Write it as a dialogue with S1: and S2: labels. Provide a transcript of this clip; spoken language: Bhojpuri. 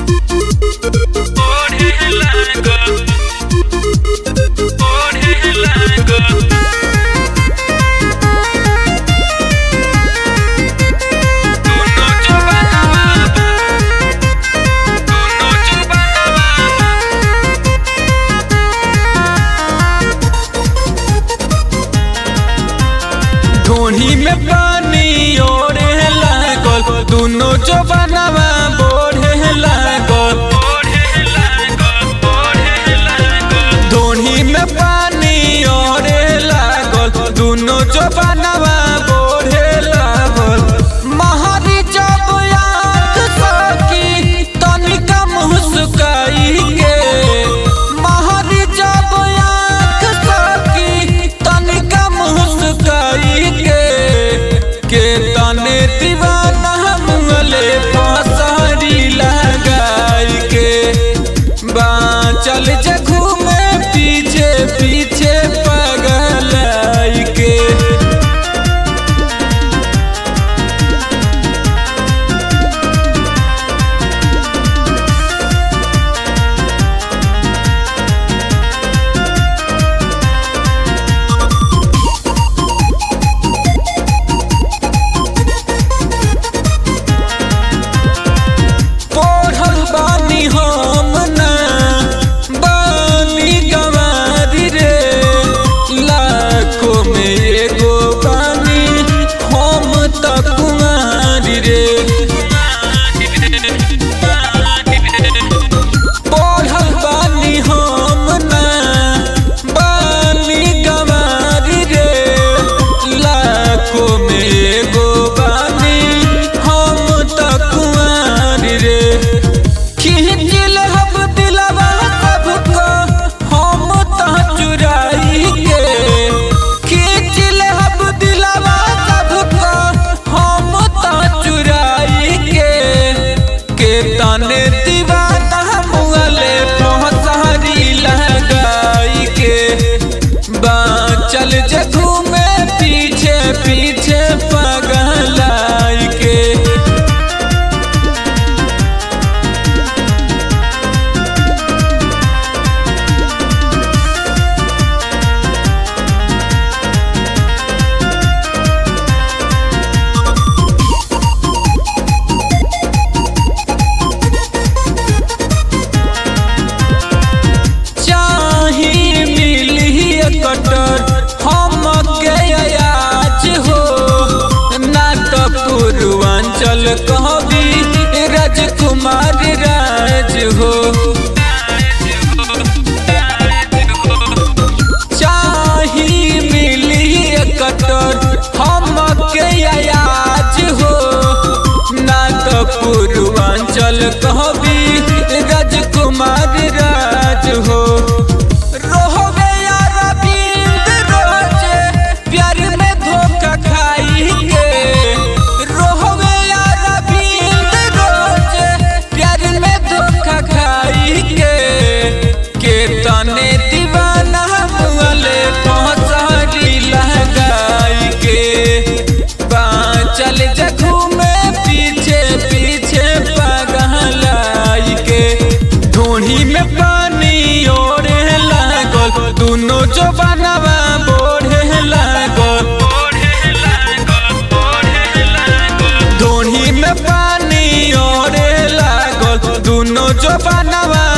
S1: ढोढ़ी में पानी ओढ़े लागल दुनो जवानवा बोढ़े लागल ढोढ़ी में पानी ओढ़े लागल दुनो जवानवा बोढ़े लागल महारी जब आँख सकी तनिका मुस्काई के महारी जब आँख सकी तनिका मुस्काई के के तने दीवाना मुंगले फसरी लगाई के बाँचल जे घूमे पीछे पीछे पगलाई के पढ़ल बानी हम ना बानी गवारी रे लाखों में एगो बानी हम त कुमारी रे पढ़ल बानी हम ना बानी गवारी रे लाखों में एगो बानी हम त कुमारी रे खिंचिल हम दिलवा सबको हम त चुराई के खिंचिल हम दिलवा सबको हम त चुराई के के तने दीवाना मुगले पहुंचारी लगाई के बाँचल जे घूमे पीछे पीछे पगलाई के चाही मिली कटर हम के आज हो ना तो पूर्वांचल कहबी राजकुमार राज हो चाही मिली कटर हम के आज हो ना तो पूर्वांचल कहबी राजकुमार राज हो रोहबे यार बिंद रोजे प्यार में धोखा खाई के रोहबे यार बिंद रोजे प्यार में धोखा खाई के के तने दीवाना मुगले पहुंचारी लगाई के बाँचल जखू में पीछे पीछे पगलाई के ढूढ़ी में पानी ओढ़े लागल दुनो जवानवा बोढ़े लागल ढूढ़ी में पानी ओढ़े लागल दुनो जवानवा